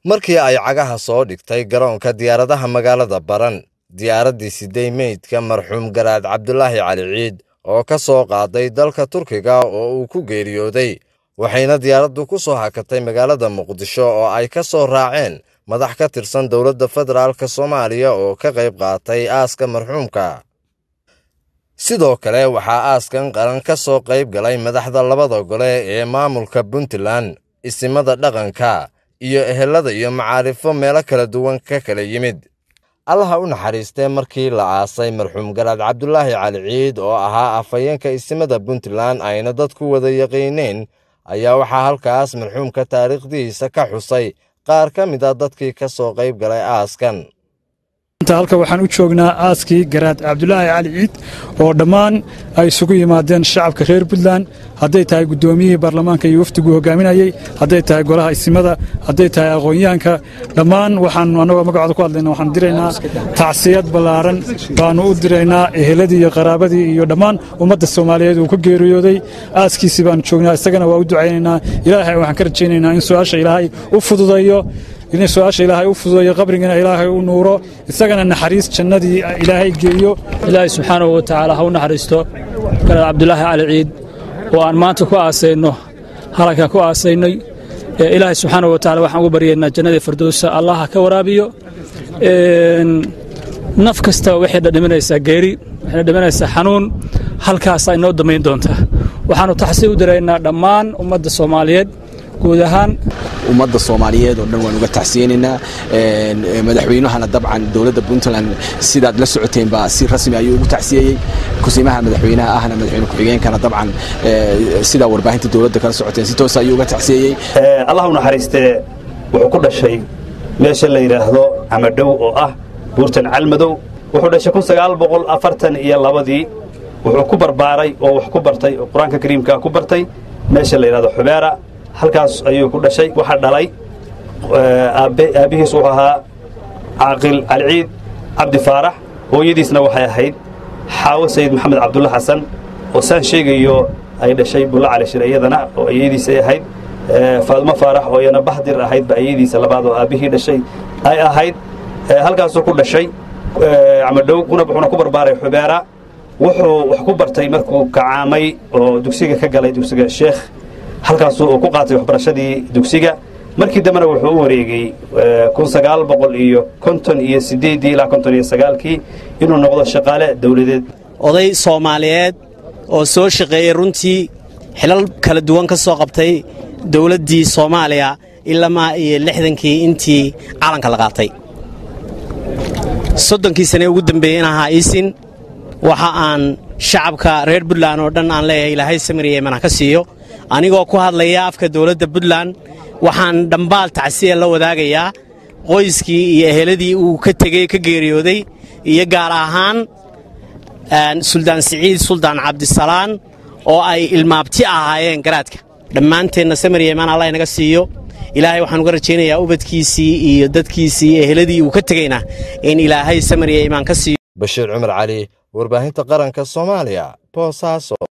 markii ay cagaha soo dhigtay garoonka diyaaradaha magaalada baran diyaaraddii siday meydka marxuum garaad cabdulaahi cali ciid oo ka soo qaaday dalka turkiga oo uu ku geeriyooday waxayna diyaaraddu ku soo hakatay magaalada muqdisho oo ay ka soo raaceen madax ka tirsan dowladda federaalk soomaaliya oo ka qayb qaatay aaska marxuumka sidoo kale waxaa aaskan qaran ka soo qayb galay madaxda labada gole ee maamulka puntland isimada dhaqanka iyo ehelada iyo macaarifo meelo kala duwan ka kala yimid allaha u naxariistee markii la aasay marxuum garaad cabdulaahi cali ciid oo ahaa afhayeenka isimada puntland ayna dadku wada yaqiineen ayaa waxaa halkaas marxuumka taariikhdiisa ka xusay qaar ka mid a dadkii ka soo qayb galay aaskan halka waxaan u joognaa aaskii garaad cabdulaahi cali ciid oo dhammaan ay isugu yimaadeen shacabka reer puntland hadday tahay guddoomiyihii baarlamaanka iyo wafdiguu hogaaminayey hadday tahay golaha isimada hadday tahay aqoon-yahanka dhammaan waxaanu annagoo magacooda ku hadlayna waxaan diraynaa tacsiyad ballaaran baannu u diraynaa eheladii iyo qaraabadii iyo dhammaan ummadda soomaaliyeed uu ka geeriyooday aaskiisii baannu joognaa isagana waa u ducaynaynaa ilaahay waxaan ka rajaynaynaa in su-aasha ilaahay u fududayo in su-aasha ilaahay u fududayo qabrigana ilaahay u nuuro isagana naxariis jannadii ilaahay geeyo ilaahay subxaanahu wa tacaala ha u naxariisto garaad cabdulaahi cali ciid oo aan maanta ku aasayno halanka ku aasaynay ilaahay subxaanahu wa tacala waxaan ugu baryaynaa jannadii firdowsa allah ha ka waraabiyo naf kastaba waxay dhadhimanaysaa geeri waxayna dhimanaysaa xanuun halkaasaa inoo damayn doontaa waxaannu taxsii u diraynaa dhammaan ummadda soomaaliyeed guud ahaan ummadda soomaaliyeed oo dhan waan uga taxsiyeynaynaa madaxweynahana dabcan dowladda puntland sidaad la socoteenba si rasmi ayuu ugu taxsiyeeyey kusiimaha madaxweynaha ahna madaxweyne ku-xigeenkana dabcan sidaa warbaahinta dowladda kala socoteen si toos ayuu uga taxsiyeeyey allah u naxariistee wuxuu ku dhashay meesha la yidhaahdo camadhow oo ah buurtan calmadow wuxuu dhashay kun sagaal boqol afartan iyo labadii wuxuu ku barbaaray oo wax ku bartay oo qur-aanka kariimka ku bartay meesha la yidhahdo xubeera halkaas ayuu ku dhashay waxaa dhalay aabbihiis wuxuu ahaa caaqil caliciid cabdi faarax hooyadiisna waxay ahayd xaawo sayid maxamed cabdulla xasan oo saan sheegayo ay dhashay bulla cali shir iyadana oo ayadiisay ahayd faadmo faarax oo iyana bahdir ahaydba ayadiisa labaad oo aabbihii dhashay ay ahayd halkaasuu ku dhashay camadhow wuxuuna ku barbaaray xubeera wuxuu wax ku bartay markuu kacaamay oo dugsiga ka galay dugsiga sheekh halkaasuu uu ku qaatay waxbarashadii dugsiga markii dambena wuxuu u wareegay kun sagaal boqol iyo konton iyo siddeeddii ilaa konton iyo sagaalkii inuu noqdo shaqaale dawladeed oday soomaaliyeed oo soo shaqeeyey runtii xilal kala duwan ka soo qabtay dawladdii soomaaliya ilamaa iyo lixdankii intii calanka la qaatay soddonkii sane ugu dambeeyey in ahaa iisin waxa aan shacabka reer buntland oo dhan aan leeyahay ilaahay samiriya iman ha ka siiyo anigoo ku hadlaya afka dawladda puntland waxaan dhambaal tacsiya la wadaagayaa qoyskii iyo eheladii uu ka tegey ka geeriyooday iyo gaar ahaan suldaan siciid suldaan cabdisalaan oo ay ilmaabti ahaayeen garaadka dhammaanteenna samiriya imaan allah inaga siiyo ilaahay waxaan uga rajaynayaa ubadkiisii iyo dadkiisii iyo eheladii uu ka tegeyna in ilaahay samiriya imaan ka siiyo bashiir cumar cali warbaahinta qaranka soomaaliya boosaaso